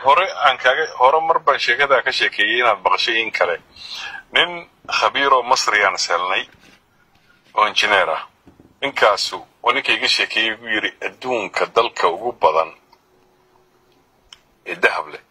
hore aan kaaga hore mar baan sheekadaa ka sheekeeyey inaad maqashay in kale nin khabiiroo masriyaan selnay oo injineer ah ninkaasu waa ninka iga sheekeeyey ugu yidhi adduunka dalka ugu badan ee dahab leh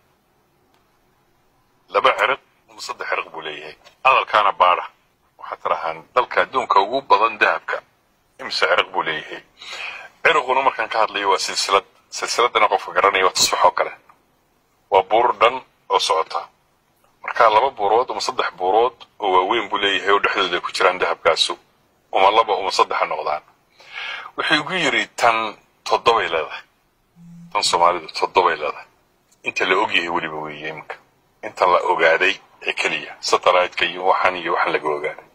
laba ciriq ama saddex ciriq buu leeyahay hadalkaana baadha waxaad tirahaan dalka adduunka ugu badan dahabka imise ciriq buu leeyahay ciriquna markaan ka hadlayo waa silsilad silsiladana qofka garanaya waa tusbax oo kale waa buur dhan oo socota marka laba buurood ama saddex buurood oo waaweyn buu leeyahay oo dhexdooda ay ku jiraan dahabkaasu uma laba uma saddexa noqdaan wuxuu igu yidhi tan toddobay leedahay tan soomaalidu toddobay leedahay inta la ogyahay weliba weeye iminka inta la ogaaday ee keliya satellite-ka iyo waxan iyo waxan laga ogaaday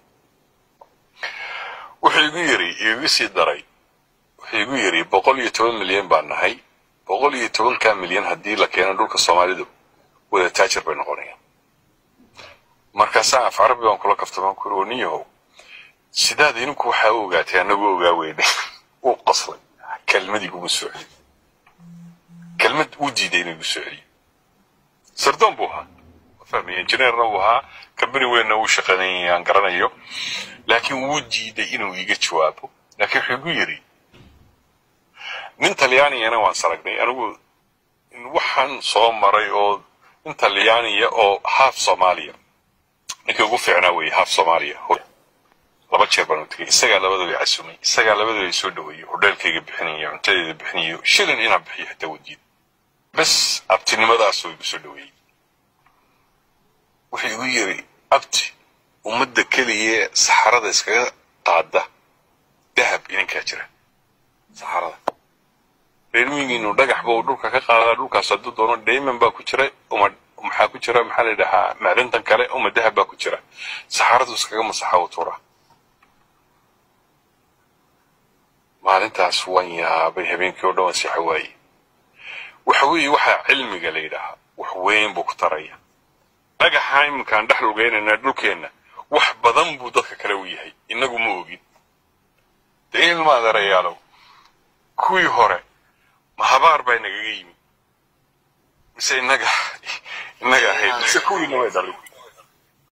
wuxuu igu yidhi igu sii daray wuxuu igu yidhi boqol iyo toban milyan baan nahay boqol iyo tobankaa milyan haddii la keeno dhulka soomaalidu wada taajir bay noqonayaan markaasaa af carabi baan kula kaftamaan ku yiri niyahow sidaad idinku waxaa u ogaatay annagu ogaa weyne wuu qoslay kelmad iguma soo celiyo kelmad uu diiday inuu igu soo celiyo sardoon buu ahaa fahmaya injineerna uu ahaa kambani weynna uu shaqaynayay aan garanayo laakiin wuu diiday inuu iga jawaabo laakiin wuxuu igu yidhi nin talyaaniyana waan saragnay anigu waxaan soo maray oo nin talyaaniya oo haaf soomaaliya ninkii ugu fiicnaa weeye haaf soomaaliya laba jeer baan u tegay isagaa labadooda casumay isagaa labadooda soo dhaweeyey hodheelkayga bixinaya cuntadeeda bixinayo shilin inaan bixiyo xitaa wadiid bes abtinimadaasuu igu soo dhaweeyey wuxuu igu yidhi abti ummadda keliya saxarada iskaga qaada dahab idinkaa jira saxarada reermigiinu dhagax buu dhulka ka qaadaa dhulkaas hadduu doono dayman baa ku jira uma maxaa ku jira maxaa la yidhahaa macdintan kale uma dahab baa ku jira saxaradu iskaga masaxa u tuura maalintaas waan yaabay habeenkii oo dhan waan seexa waaye waxa weeye waxaa cilmiga la yidhaahaa wax weyn buu ku taraya dhagaxa iminkaan dhex lugeynayna dhulkeenna wax badan buu dadka kale u yahay innagu ma ogin dee ilma adeerayaalow kuwii hore ma habaar baa inagaga yimi mise innaga innaga ahayd mise kuwiina way dhalin